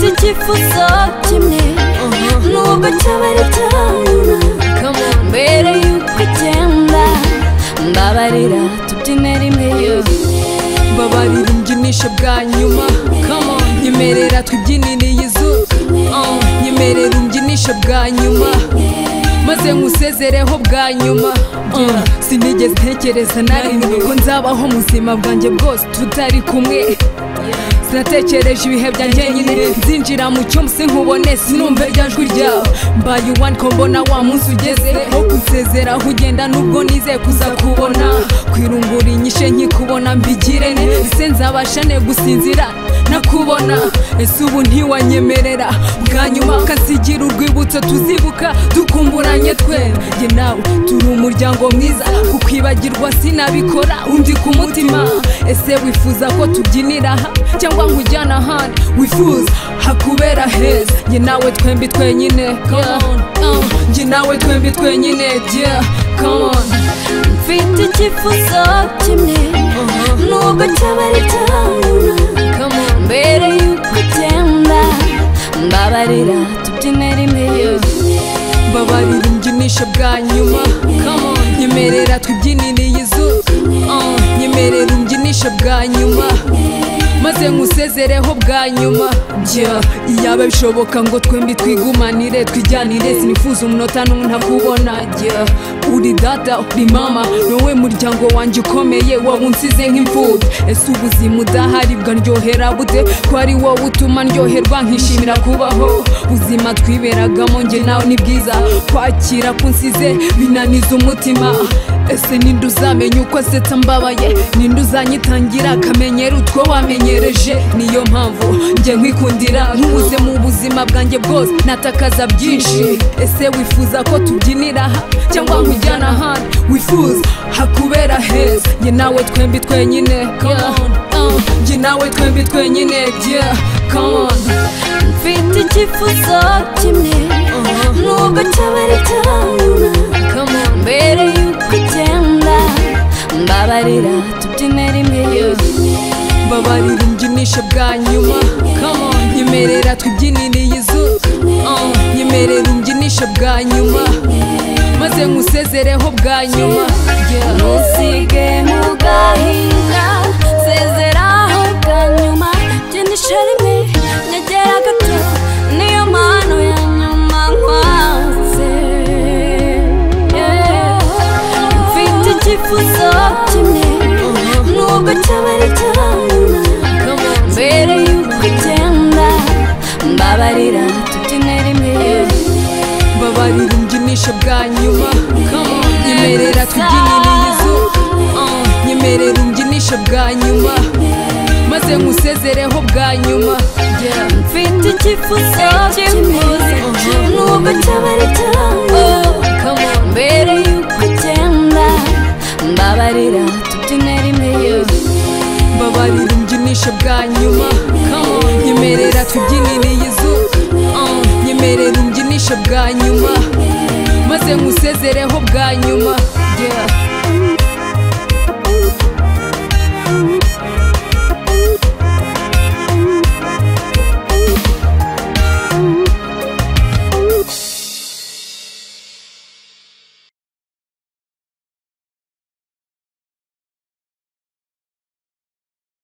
twifuza kimwe nubwo cyaba ari cyana mbere y'uko ugenda mbabarira tubyine rimwe babarira ububyinisho bwa nyuma nyemerera twibyiniriye izuba nyemerera ububyinisho bwa nyuma maze nkusezereho bwa nyuma sinigeze ntekereza na rimwe ko nzabaho muzima bwanjye bwose tutari kumwe sinatekereje ibihe byanjye nyine nzinjira mu cyumba se nkubone sinumve rya jwi ryawe mbaye uwani ko mbona wa munsi ugeze wo kunsezeraho ugenda nubwo nizeye kuza kubona kwirungura inyishe nkikubona mbigire ne ese nzabasha ne gusinzira nakubona ese ubu ntiwanyemerera bwa nyuma ukasigira urwibutso tuzibuka dukumburanye twera njye nawe turi umuryango mwiza kukwibagirwa sinabikora undi ku mutima ese wifuza ko tubyinira aha cyangwa nkujyana ahandi wifuza hakubera heza njye nawe twembi twenyine come on, uh, njye nawe twembi twenyine yeah, come on. mfite icyifuzo kimwe nubwo cyaba ari cyana mbere y'uko ugenda mbabarira tubyine rimwe babarira ububyinisho bwa nyuma Come on. nyemerera twibyiniriye izuba Uh, nyemerera ububyinisho bwa nyuma maze nkusezereho bwa nyuma yeah. iyaba bishoboka ngo twembi twigumanire twijyanire sinifuza umunota n'umwe ntakubona yeah. uri data uri mama wowe muryango wanjye ukomeye waba unsize nk'imfubyi ese ubuzima udahari bwaryohera bute ko ari wowe utuma ndyoherwa nkishimira kubaho ubuzima twiberagamo njye nawe ni bwiza kwakira kunsize binaniza umutima ese ninde uzamenya uko asetsa mbabaye ninde uzanyitangira akamenyero utwo wamenyereje niyo mpamvu njye nkwikundira nkubuze mu buzima bwanjye bwose natakaza byinshi ese wifuza ko tubyinira aha cyangwa nkujyana ahandi wifuza hakubera heza njye nawe twembi twenyine come on, uh, njye nawe twembi twenyine yeah, come on. mfite icyifuzo kimwe nubwo cyaba ari cyana mbere y'uko ugenda mbabarira tubyine rimwe babarira ububyinisho bwa nyuma Come on. nyemerera twibyiniriye izuba Uh, nyemerera ububyinisho bwa nyuma maze nkusezereho bwa nyuma Yeah. ntusige mu gahinda sezeraho bwa nyuma byinshi rimwe nyegera gato niyo mpano ya nyuma nkwanze Yeah. mfite icyifuzo kimwe nubwo cyaba ari cyana mbere y'uko ugenda mbabarira tubyine rimwe babarira ububyinisho bwa nyuma Come on. nyemerera twibyiniriye izuba Uh, nyemerera ububyinisho bwa nyuma maze nkusezereho bwa nyuma Yeah. mfite icyifuzo kimwe nubwo cyaba ari cyane mbere y'uko ugenda mbabarira tubyine rimwe babarira ububyinisho bwa nyuma Come on. nyemerera twibyiniriye izuba Uh, nyemerera ububyinisho bwa nyuma maze nkusezereho bwa nyuma Yeah.